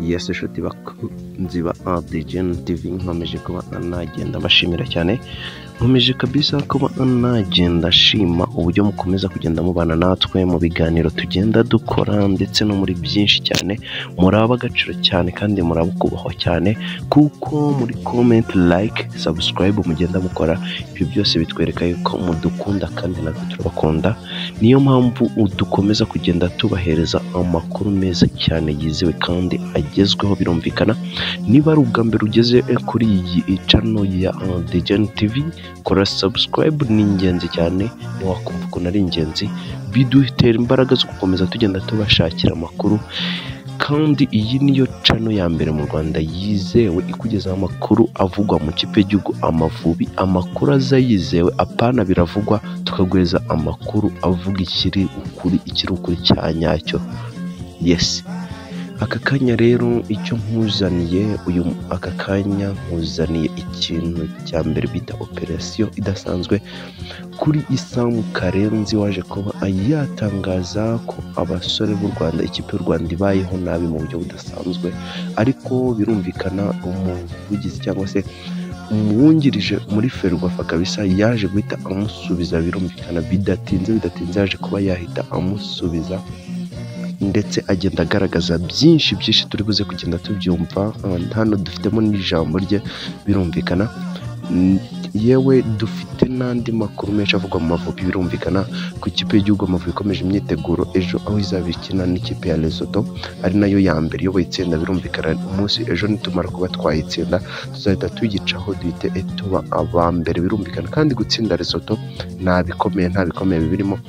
Yes nshuti bakunzi ba adijeni tivi nkomeje kuba nagenda mbashimira cyane nkomeje kabisa kuba nagenda nshima uburyo mukomeza kugenda mubana natwe mu biganiro tugenda dukora ndetse no muri byinshi cyane muri ab'agaciro cyane kandi muri abo kubahwa cyane kuko muri komenti like subscribe mugenda mukora ibyo byose bitwereka yuko mudukunda kandi natwe turabakunda niyo mpamvu dukomeza kugenda tubahereza amakuru meza cyane yizewe kandi agezweho birumvikana niba ari ubwa mbere ugeze kuri iyi cano ya dejeni tivi kora sabusikarayibu ni ingenzi cyane ntiwakumva ukuntu ari ingenzi bidutera imbaraga zo gukomeza tugenda tubashakira amakuru kandi iyi niyo cano ya mbere mu rwanda yizewe ikugezaho amakuru avugwa mu kipe y'igihugu amavubi amakuru aza yizewe apana biravugwa tukaguhereza amakuru avuga ikiri ukuri ikiri ukuri cya nyacyo yesi aka kanya rero icyo nkuzaniye uyu aka kanya nkuzaniye ikintu cya mbere bita operasiyo idasanzwe kuri isamu karenzi waje kuba yatangaza ko abasore b'u rwanda ikipe y'u rwanda ibayeho nabi mu buryo budasanzwe ariko birumvikana umuvugizi cyangwa se umwungirije muri ferwafa kabisa yaje guhita amusubiza birumvikana bidatinze bidatinze yaje kuba yahita amusubiza ndetse agenda agaragaza byinshi byinshi turi buze kugenda tubyumva hano dufitemo n'ijambo rye birumvikana Mm, yewe dufite n'andi makuru menshi avugwa mu mavubi birumvikana ku ikipe y'igihugu amavubi ikomeje imyiteguro ejo aho izaba ikina n'ikipe ya Lesotho ari nayo ya mbere iyoboye itsinda birumvikana umunsi ejo nitumara kuba twayitsinda tuzahita tuyicaho duhite eh, tuba aba mbere birumvikana kandi gutsinda Lesotho nta bikomeye nta bikomeye birimo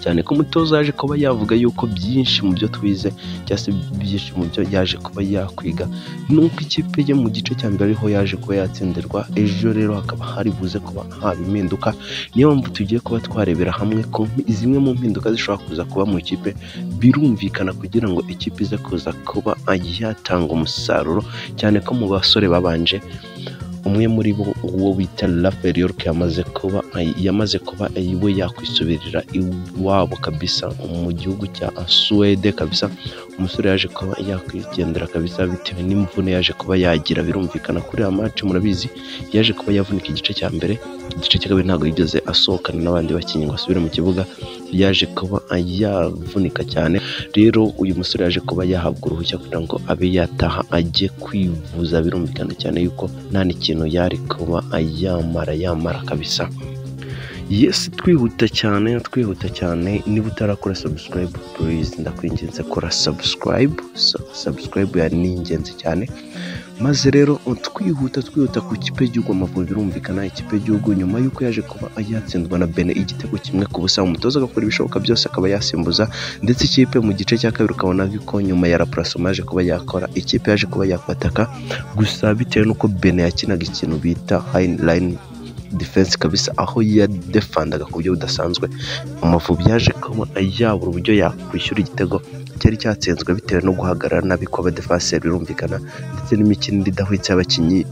cyane ko umutoza yaje kuba yavuga yuko byinshi mu byo twize cyangwa se byinshi mu byo yaje kuba yakwiga nuko ikipe ye mu gice cya mbere ariho yaje kuba yatsindirwa ejo rero hakaba hari buze kuba haba impinduka niyo mpamvu tugiye kuba twarebera hamwe ko zimwe mu mpinduka zishobora kuza kuba mu ikipe birumvikana kugira ngo ikipe ize kuza kuba yatanga umusaruro cyane ko mu basore babanje umwe muri bo uwo bita Raphael York yamaze kuba yamaze kuba we yakwisubirira iwabo kabisa mu gihugu cya Suwede kabisa umusore yaje kuba yakwigendera kabisa bitewe n'imvune yaje kuba yagira birumvikana kuri ya match murabizi yaje kuba yavunika igice cya mbere igice cya kabiri ntabwo yigeze asohokana n'abandi bakinnyi ngo asubire mu kibuga yaje kuba yavunika cyane rero uyu musore yaje kuba yahabwa uruhushya kugira ngo abe yataha ajye kwivuza birumvikana cyane yuko nta n'ikintu yari kuba yamara yamara kabisa yesi twihuta cyane twihuta cyane niba utarakora sabusikarayibu purize ndakwinginze kora sabusikarayibu sabusikarayibu ni ingenzi cyane maze rero twihuta twihuta ku ikipe y'igihugu amavubi birumvikana ikipe y'igihugu nyuma y'uko yaje kuba yatsindwa na bene igitego kimwe ku busa umutoza agakora ibishoboka byose akaba yasimbuza ndetse ikipe mu gice cya kabiri ukabona ko nyuma ya rapurasoma yaje kuba yakora ikipe yaje kuba yakwataka gusa bitewe n'uko bene yakinaga ikintu bita hayini defense kabisa aho yadefandaga ku buryo budasanzwe amavubi yaje kuba yabura uburyo yakwishyura igitego cyari cyatsinzwe bitewe no guhagarara nabi kw'abadefaseri birumvikana ndetse n'imikino idahwitse y'abakinnyi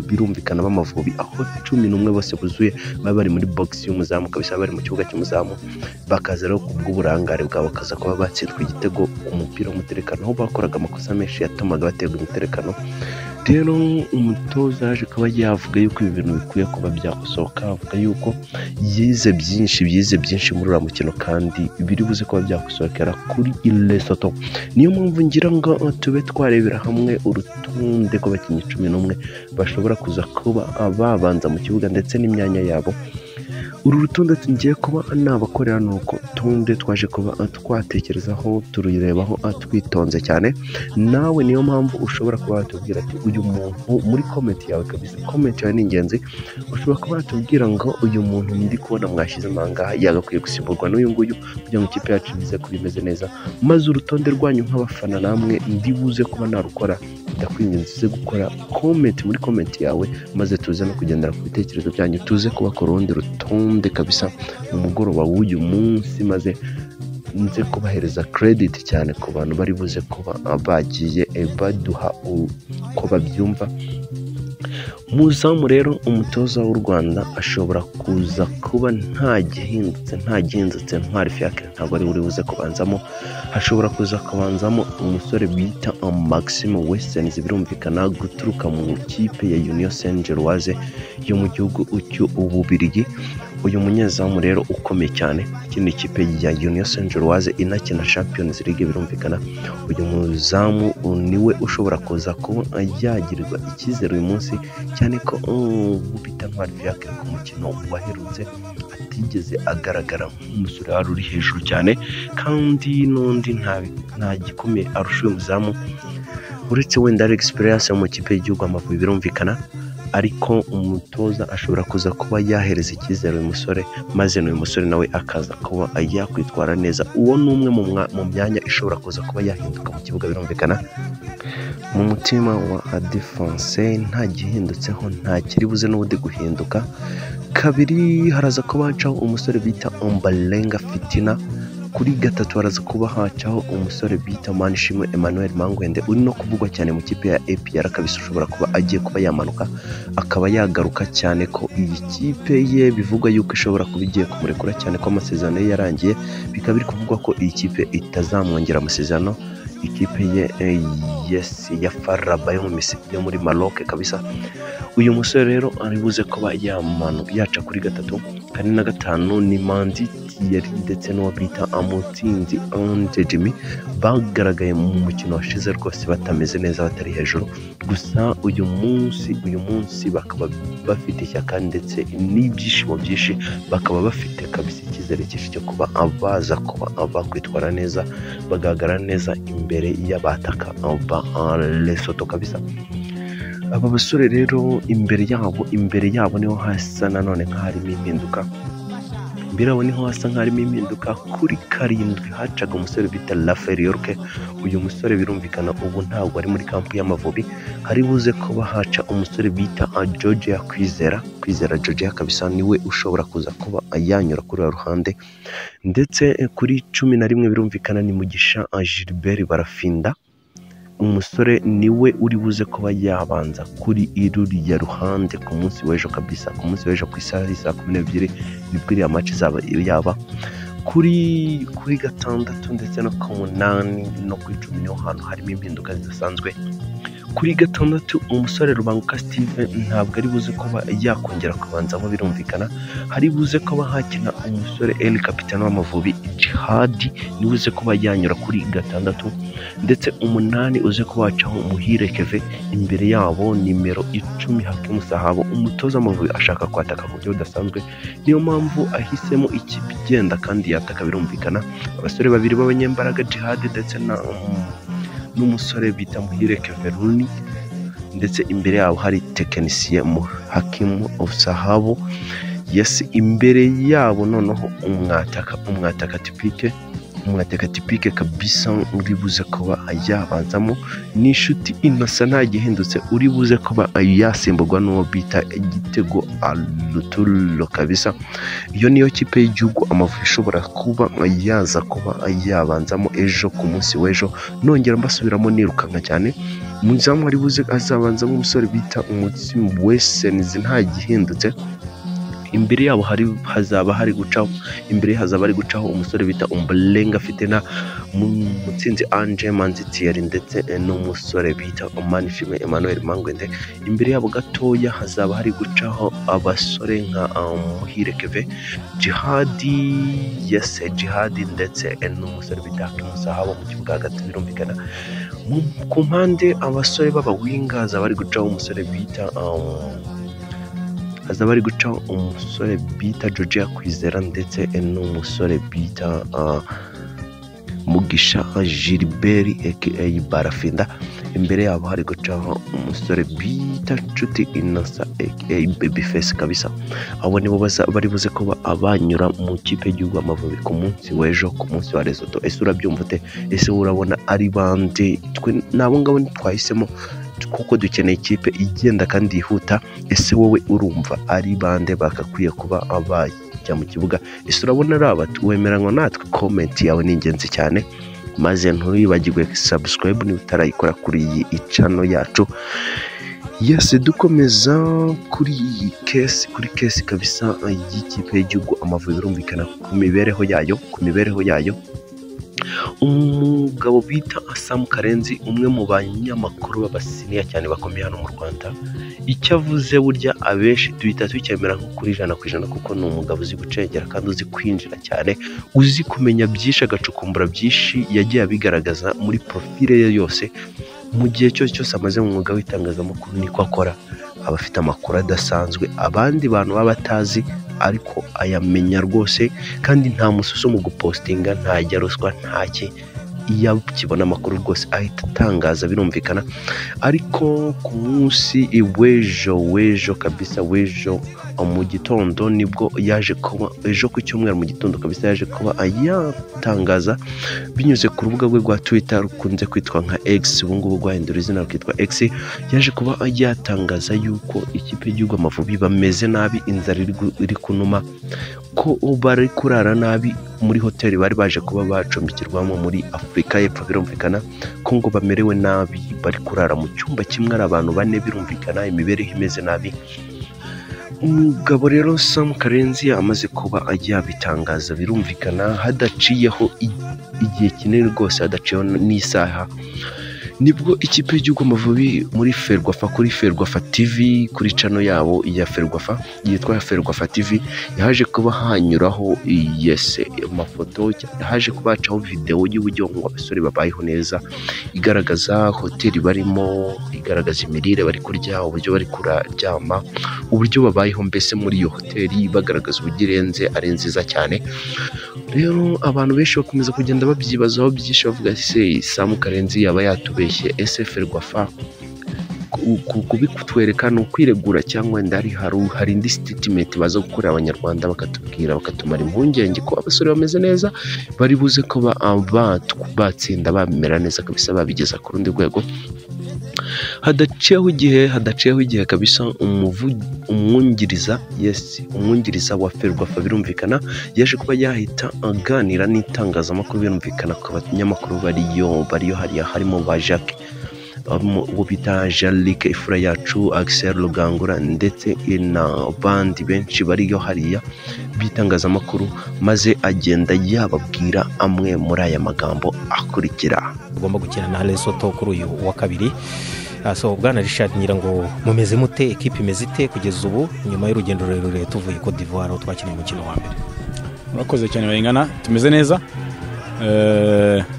birumvikana b'amavubi aho cumi n'umwe bose buzuye baba bari muri bogisi y'umuzamu kabisa bari mu kibuga cy'umuzamu bakaza rero ku bw'uburangare bwabo bakaza kuba batsindwa igitego umupira w'umutekano aho bakoraga amakosa menshi yatumaga baterwa umutekano rero umutoza yaje kuba yavuga yuko ibi bintu bikwiye kuba byakosoka avuga yuko yize byinshi byize byinshi muri uriya mukino kandi biri buze kuba byakosohokera kuri Lesotho niyo mpamvu ngira ngo tube twarebera hamwe urutonde rw'abakinnyi cumi n'umwe bashobora kuza kuba babanza mu kibuga ndetse n'imyanya yabo uru rutonde tugiye kuba nabakorera ni uko tunde twaje kuba twatekerezaho tururebaho twitonze cyane nawe niyo mpamvu ushobora kuba watubwira ati uyu muntu muri komenti yawe kabisa komenti yawe ni ingenzi ushobora kuba watubwira ngo uyu muntu ndi kubona mwashyize ahangaha yagakwiye gusimburwa n'uyu nguyu kugira ngo ikipe yacu ize kuba imeze neza maze urutonde rwanyu nk'abafana namwe ndi buze kuba narukora ndakwinginze gukora komenti muri komenti yawe maze tuze no kugendera ku bitekerezo byanyu tuze kubakora urundi rutonde kabisa mu mugoroba w'uyu munsi maze nze kubahereza kerediti cyane ku bantu bari buze kuba bagiye eh, baduha uko babyumva muzamu rero umutoza w'u rwanda ashobora kuza kuba nta gihindutse nta gihindutse ntwari fiyakire ntabwo ari buri buze kubanzamo hashobora kuza kubanzamo umusore bita maxime wesitenizi birumvikana guturuka mu ikipe ya uniyo senjeruwaze yo mu gihugu cy'ububirigi uyu munyezamu rero ukomeye cyane ikindi kipe ya uniyo senjeruwaze inakina champions league birumvikana uyu muzamu niwe ushobora kuza kuba yagirirwa icyizere uyu munsi cyane ko bita ntwari fiyake ku mukino waherutse atigeze agaragara nk'umusore wari uri hejuru cyane kandi n'undi nta- nta gikomeye arusha uyu muzamu uretse wenda ari egisipiriyanse mu kipe y'igihugu amavubi birumvikana ariko umutoza ashobora kuza kuba yahereza icyizere uyu musore maze n'uyu musore nawe akaza kuba yakwitwara neza uwo ni umwe mu mwa- mu myanya ishobora kuza kuba yahinduka mu kibuga birumvikana mu mutima wa adifanse nta gihindutseho nta kiri buze n'ubundi guhinduka kabiri haraza kuba hacaho umusore bita ombarenga fitina kuri gatatu haraza kuba hacaho umusore bita manishimwe emmanuel mangwende uri no kuvugwa cyane mu kipe ya apr kabisa ushobora kuba agiye kuba yamanuka akaba yagaruka cyane ko iyi kipe ye bivugwa yuko ishobora kuba igiye kumurekura cyane ko amasezerano ye yarangiye bikaba biri kuvugwa ko iyi kipe itazamwongera amasezerano ikipe ye eh, yes ya faraba yo mu Misiri yo muri maroc kabisa uyu musore rero ari buze kuba yamanu yaca kuri gatatu kane na gatanu ni manzi tiyeri ndetse n'uwo bita amutsinzi anje jimmy bagaragaye mu mukino washize rwose batameze neza batari hejuru gusa uyu munsi uyu munsi bakaba bafite ishyaka ndetse n'ibyishimo byinshi bakaba bafite kabisa icyizere cyinshi cyo kuba baza kuba bakwitwara neza bagaragara neza imbere y'abataka ba Lesotho kabisa aba basore rero imbere yabo imbere yabo niho hasa nanone nk'aharimo impinduka imbere yabo niho hasa nk'aharimo impinduka kuri karindwi hacaga umusore bita Rafael Yorke uyu musore birumvikana ubu ntabwo ari muri kampu y'amavubi hari buze kuba haca umusore bita ah, Georgia Kwizera Kwizera Georgia kabisa niwe ushobora kuza kuba yanyura kuri uru ruhande ndetse eh, kuri cumi na rimwe birumvikana ni mugisha ah, Gilbert barafinda umusore niwe uri buze kuba yabanza kuri iruriya ruhande ku munsi w'ejo kabisa ku munsi w'ejo ku isaha y'i saa kumi n'ebyiri nibwo iriya maci izaba yaba kuri kuri gatandatu ndetse no ku munani no ku icumi niho hantu harimo impinduka zidasanzwe kuri gatandatu umusore rubanguka steve ntabwo ari buze kuba yakongera kubanzamo birumvikana hari buze kuba hakina umusore el kapitani w'amavubi jihadi niwe uze kuba yanyura kuri gatandatu ndetse umunani uze kubacaho muhire keve imbere yabo nimero icumi hakimu sahabo umutoza w'amavubi ashaka kwataka ku buryo budasanzwe niyo mpamvu ahisemo ikipe igenda kandi yataka birumvikana abasore babiri b'abanyembaraga jihadi ndetse na n'umusore bita muhire keveruni ndetse imbere yabo hari tekinisiye mu hakimu sahabo yesi imbere yabo noneho umwataka umwataka tipike umwataka tipike kabisa uri buze kuba yabanzamo ni inshuti innocent nta gihindutse uri buze kuba yasimburwa n'uwo bita igitego aluturo kabisa iyo niyo kipe y'igihugu amavubi ishobora kuba yaza kuba yabanzamo ejo ku munsi w'ejo nongera mbasubiramo nirukanka cyane umuzamu wari buze azabanzamo umusore bita umutsima wesenizi nta gihindutse imbere yabo hari hazaba hari gucaho imbere hazaba hari gucaho umusore bita umbarenga afite na Mu- mutsinzi anje manzi tiyeri ndetse eh, n'umusore bita umanishime emmanuel mangwende imbere yabo gatoya hazaba hari gucaho abasore nka ah, muhire keve jihadi yese jihadi ndetse eh, n'umusore bita hakimusahabo mu kibuga hagati birumvikana Mu- ku mpande abasore b'abawinga hazaba hari gucaho umusore bita ah, haza bari guca umusore bita Georgia Kwizera ndetse n'umusore bita ah, Mugisha Gilbert aka Barafinda imbere yabo hari gucaho umusore bita Nshuti Innocent aka Babyface kabisa abo nibo baza- bari buze kuba abanyura mu kipe y'igihugu Amavubi ku munsi w'ejo ku munsi wa Lesotho ese urabyumva ute ese urabona ari bande twe nabo ngabo ntitwahisemo kuko dukeneye ikipe igenda kandi yihuta ese wowe urumva ari bande bagakwiye kuba abajya mu kibuga ese urabona ari abatu wemeranywa natwe komenti yawe ni ingenzi cyane maze ntuyibagirwe subscribe niba utarayikora kuri iyi cano yacu yesi dukomeza kuri iyi kesi kuri kesi kabisa y'ikipe y'igihugu amavubi birumvikana ku mibereho yayo ku mibereho yayo umugabo bita asamu karenzi umwe mu banyamakuru b'abasiniya cyane bakomeye hano mu rwanda icyo avuze burya abenshi duhita tukemera nko kuri ijana ku ijana kuko ni umugabo uzi gucengera kandi uzi kwinjira cyane uzi kumenya byinshi agacukumbura byinshi yagiye abigaragaza muri profile ye yose mu gihe cyose cyose amaze mu mwuga w'itangazamakuru niko akora aba afite amakuru adasanzwe abandi bantu baba batazi ariko ayamenya rwose kandi nta mususu mu gupostinga ntajya ruswa ntaki iyo akibona amakuru rwose ahita atangaza birumvikana ariko ku munsi w'ejo w'ejo kabisa w'ejo mu gitondo nibwo yaje kuba ejo ku cyumweru mu gitondo kabisa yaje kuba yatangaza binyuze ku rubuga rwe rwa twita rukunze kwitwa nka x ubu ngubu rwahindura izina rukitwa x yaje kuba yatangaza yuko ikipe y'igihugu amavubi bameze nabi inzara iri kunuma ko bari kurara nabi muri hoteli bari baje kuba bacumbikirwamo muri afurika y'epfo birumvikana ko ngo bamerewe nabi bari kurara mu cyumba kimwe ari abantu bane birumvikana imibereho imeze nabi umugabo rero samu karenzi amaze kuba yabitangaza birumvikana hadaciyeho igihe kinini rwose hadaciyeho n'isaha nibwo ikipe y'igihugu amavubi muri ferwafa kuri ferwafa tv kuri cano yabo ya ferwafa yitwa ferwafa tv yaje kuba hanyuraho yese amafoto yaje kuba hacaho videwo y'uburyo ngo abasore babayeho neza igaragaza hoteli barimo igaragaza imirire bari kurya uburyo bari kuryama uburyo babayeho mbese muri iyo hoteli bagaragaza uburyo irenze ari nziza cyane rero abantu benshi bakomeza kugenda babyibazaho byinshi bavuga se samu karenzi yaba yatubeshye eseferi rwafa kubitwereka ni ukwiregura cyangwa wenda hari indi sititimenti baza gukorera abanyarwanda bakatubwira bakatumara impungenge ko abasore bameze neza bari buze ko batsinda bamera neza kabisa babigeza ku rundi rwego hadaciyeho igihe hadaciyeho igihe kabisa umwungiriza yesi umwungiriza wa ferwafa birumvikana yaje kuba yahita aganira n'itangazamakuru birumvikana ku banyamakuru bariyo bariyo hariya harimo ba jacques uwo bita jarike ifura yacu agiseri rugangura ndetse na bandi benshi bariyo hariya b'itangazamakuru maze agenda yababwira amwe muri aya magambo akurikira ugomba gukina na resoto kuri uyu wa kabiri so bwana Richard nyirango mumeze mute ekipa imeze ite kugeza ubu nyuma y'urugendo rurerure tuvuye ko divuwari aho twakinnye umukino wa mbere murakoze cyane bayingana tumeze neza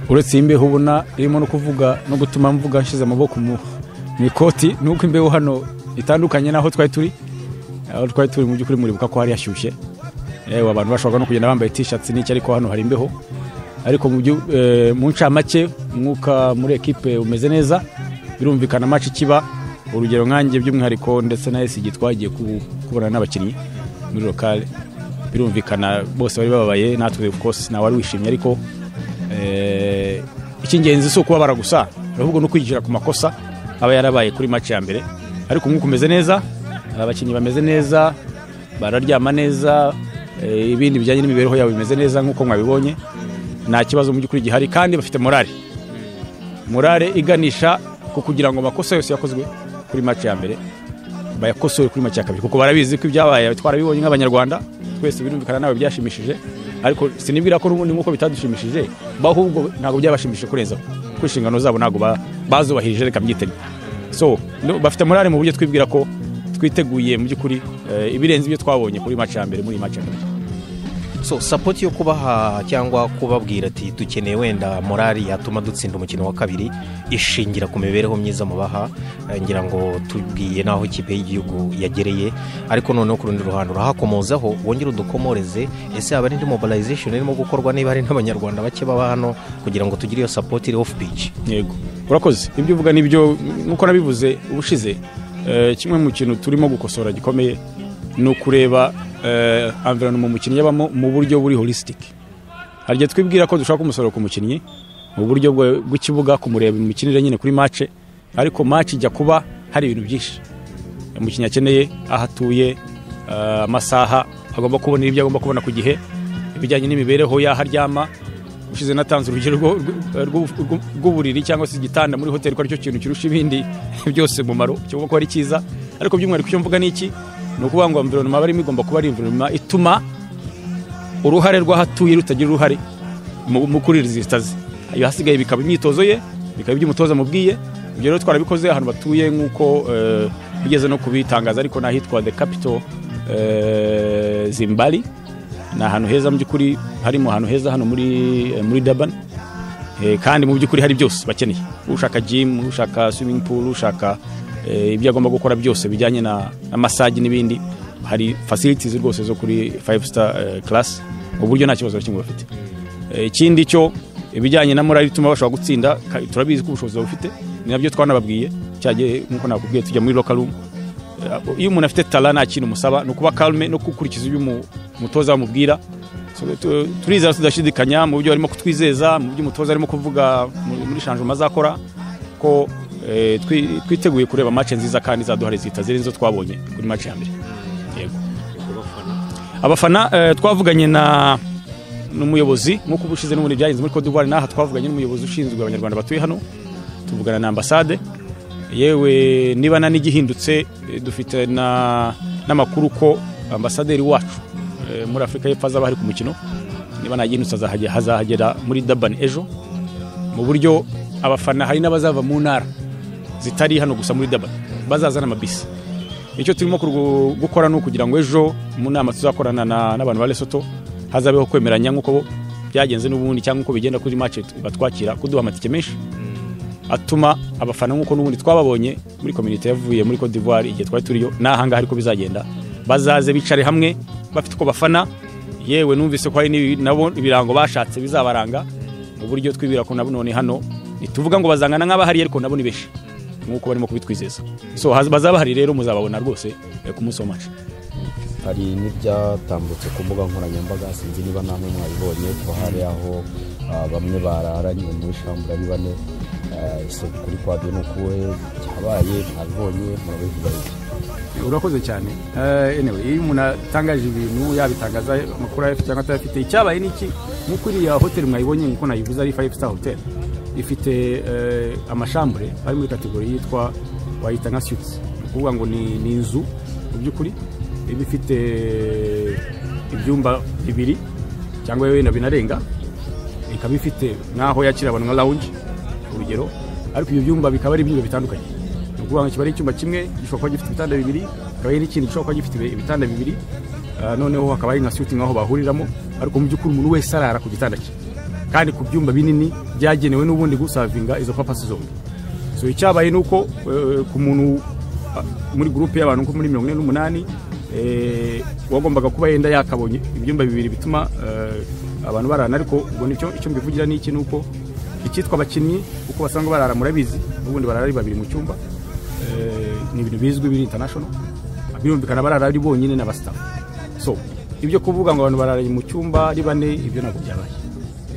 uretse imbeho ubona irimo no kuvuga no gutuma mvuga nshyize amaboko mu ikoti nuko imbeho hano itandukanye n'aho twari turi aho twari turi mu by'ukuri muribuka ko hari hashyushye yewe abantu bashobora no kugenda bambaye tishati n'iki ariko hano hari imbeho ariko mu ncamake umwuka muri ekipe umeze neza birumvikana amaci kiba urugero nkange by'umwihariko ndetse na esigi twagiye kubona n'abakinnyi muri lokale birumvikana bose bari bababaye natwe kose nawe wari wishimye ariko icy'ingenzi si ukubabara gusa ahubwo no kwigira ku makosa aba yarabaye kuri maci ya mbere ariko umwuka umeze neza abakinnyi bameze neza bararyama neza ibindi bijyanye n'imibereho yabo bimeze neza nk'uko mwabibonye nta kibazo mu by'ukuri gihari kandi bafite morale morale iganisha ku kugira ngo amakosa yose yakozwe kuri maci ya mbere bayakosore kuri maci ya kabiri kuko barabizi ko ibyabaye twarabibonye nk'abanyarwanda twese birumvikana nawe byashimishije ariko sinibwira ko n'ubundi nk'uko bitadushimishije ahubwo ntabwo byabashimishije kurenza ku inshingano zabo ntabwo bazubahirije reka mbyitege so bafite morale mu buryo twibwira ko twiteguye mu by'ukuri ibirenze ibyo twabonye kuri maci ya mbere muri maci ya mbere so sapoti yo kubaha cyangwa kubabwira ati dukeneye wenda morali yatuma dutsinda umukino wa kabiri ishingira ku mibereho myiza mubaha ngira ngo tubwiye n'aho ikipe y'igihugu yagereye ariko noneho ku rundi ruhande urahakomozaho wongere udukomoreze ese yaba ari indi mobilization irimo gukorwa niba hari n'abanyarwanda bake baba hano kugira ngo tugire iyo sapoti iri ofu pici yego urakoze ibyo uvuga nibyo nk'uko nabivuze ubushize kimwe mu kintu turimo gukosora gikomeye ni ukureba mu umukinnyi abamo mu buryo buri holisitike hari igihe twibwira ko dushaka umusaruro ku mukinnyi mu buryo bw'ikibuga kumureba imikinire nyine kuri mace ariko mace ijya kuba hari ibintu byinshi umukinnyi akeneye aho atuye amasaha agomba kubona ibyo agomba kubona ku gihe ibijyanye n'imibereho y'aho aryama ushize natanze urugero rwo- rwo- rwo- rwo- rw'uburiri cyangwa se igitanda muri hoteli ko aricyo kintu kirusha ibindi byose umumaro cyangwa ko ari cyiza ariko by'umwihariko icyo mvuga ni iki ni ukuvuga ngo environment barimo igomba kuba ari environment ituma uruhare rw'ahatuye rutagira uruhare mu mu kurira izi zitazi ayo hasigaye bikaba imyitozo ye bikaba ibyo umutoza amubwiye ibyo rero twarabikoze ahantu batuye nk'uko eh, bigeze no kubitangaza ariko ni ahitwa the capital eh, zimbari ni ahantu heza mu by'ukuri harimo ahantu heza hano muri eh, muri dabani kandi mu by'ukuri hari byose bakeneye ushaka jimu ushaka swimming pool ushaka eh, ibyo agomba gukora byose bijyanye na na massage n'ibindi hari facilities rwose zo kuri five star eh, class uburyo nta kibazo na kimwe bafite Eh, ikindi cyo ibijyanye na morali ituma bashobora gutsinda ka- turabizi ko ubushobozi bufite ni nabyo twanababwiye cyagiye nk'uko nakubwiye tujya muri local room Eh, iyo umuntu afite tara nta kintu musaba ni ukuba karume no gukurikiza ibyo umu- umutoza bamubwira So, tu- turizera tudashidikanya mu byo arimo kutwizeza mu byo umutoza arimo kuvuga mu- muri shanjuma azakora ko eh, twi- twiteguye kureba match nziza kandi zaduhari zihita ziri nizo twabonye kuri match ya mbere yego abafana eh, twavuganye na n'umuyobozi nk'uko ubushize n'ubundi byagenze muri Cote d'Ivoire n'aha twavuganye n'umuyobozi ushinzwe abanyarwanda batuye hano tuvugana na ambasade yewe niba na n'igihindutse eh, dufite na n'amakuru ko ambasaderi wacu eh, muri afurika y'epfo azaba hari ku mukino niba nta gihindutse azahage- hazahagera muri dabani ejo mu buryo abafana hari n'abazava mu ntara zitari hano gusa muri dabani bazazana amabisi icyo turimo kurgu- gukora ni ukugira ngo ejo mu nama tuzakorana na- n'abantu ba lesoto hazabeho kwemeranya nk'uko byagenze n'ubundi cyangwa uko bigenda kuri mace batwakira kuduha amatike menshi atuma abafana nk'uko n'ubundi twababonye muri komite yavuye muri Cote d'Ivoire igihe twari turiyo n'ahangaha ariko bizagenda bazaze bicare hamwe bafite uko bafana yewe numvise ko hari n'ibi- nabo ibirango bashatse bizabaranga mu buryo twibwira ko nabo none hano ntituvuga ngo bazangana nk'abahari ariko nabo ni benshi nk'uko barimo kubitwizeza so haz- bazaba hari rero muzababona rwose eh, ku munsi wa mace hari n'ibyatambutse ku mbuga nkoranyambaga sinzi niba namwe mwabibonye ko hari aho ah, bamwe bararanye muri shambura ari bane ah, ese kuri kwabyo ni ukuhe cyabaye mwabibonye murabivuga iki urakoze cyane Eh, anyway, iyo umuntu atangaje ibintu yabitangaza amakuru ayafite cyangwa atayafite icyabaye ni iki nk'uko iriya hoteli mwayibonye nk'uko nayivuze ari five star hotel ifite eh, amashambure ari muri kategori yitwa wayita nka suites ni ukuvuga ngo ni ni inzu mu by'ukuri iba ifite ibyumba bibiri cyangwa wenda binarenga ikaba ifite nk'aho yakira abantu nka lounge urugero ariko ibyo byumba bikaba ari ibyumba bitandukanye ni ukuvuga ngo kiba ari icyumba kimwe gishobora kuba gifite ibitanda bibiri hakaba hari n'ikindi gishobora kuba gifite ibitanda bibiri Ah, noneho hakaba hari nka suiting aho bahuriramo ariko mu by'ukuri umuntu wese arara ku gitanda cye kandi ku byumba binini byagenewe n'ubundi gusavinga izo papasi zombi so icyabaye ni uko eh, ku muntu ah, muri gurupe y'abantu nko muri mirongo ine n'umunani eh, uwagombaga kuba yenda yakabonye ibyumba bibiri bituma eh, abantu bararana ariko ubwo nicyo icyo mbivugira ni iki ni uko icyitwa abakinnyi uko basanga barara murabizi ubundi barara ari babiri mu cyumba eh, ni ibintu bizwi biri international birumvikana barara ari bonyine n'abasitafu so ibyo kuvuga ngo abantu barara mu cyumba ari bane ibyo ntabwo byabaye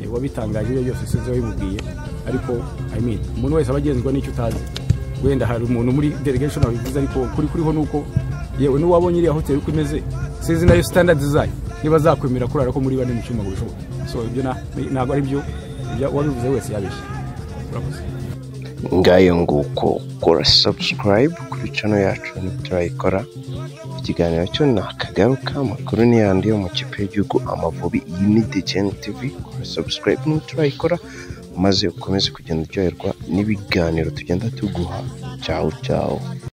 Eh, wabitangaje ibyo byose sinzi wabimubwiye ariko I mean, umuntu wese aba agenzwa n'icyo utazi wenda hari umuntu muri delegation wabivuze ariko kuri kuriho ni uko yewe n'uwabonye iriya hoteli uko imeze sinzi nayo standard zayo niba zakwemera kurara ko muri bane mu cyumba ngo bishoboke so ibyo na- ntabwo ari byo ibyo uwabivuze wese yabeshye urakoze ngayo nguko kora subscribe kuri channel yacu niturayikora ikiganiro cyo nakagaruka amakuru ni yandi yo mu kipe y'igihugu amavubi iyi ni djn tv kora subscribe niturayikora maze ukomeze kugenda uryoherwa n'ibiganiro tugenda tuguha cyawu cyawu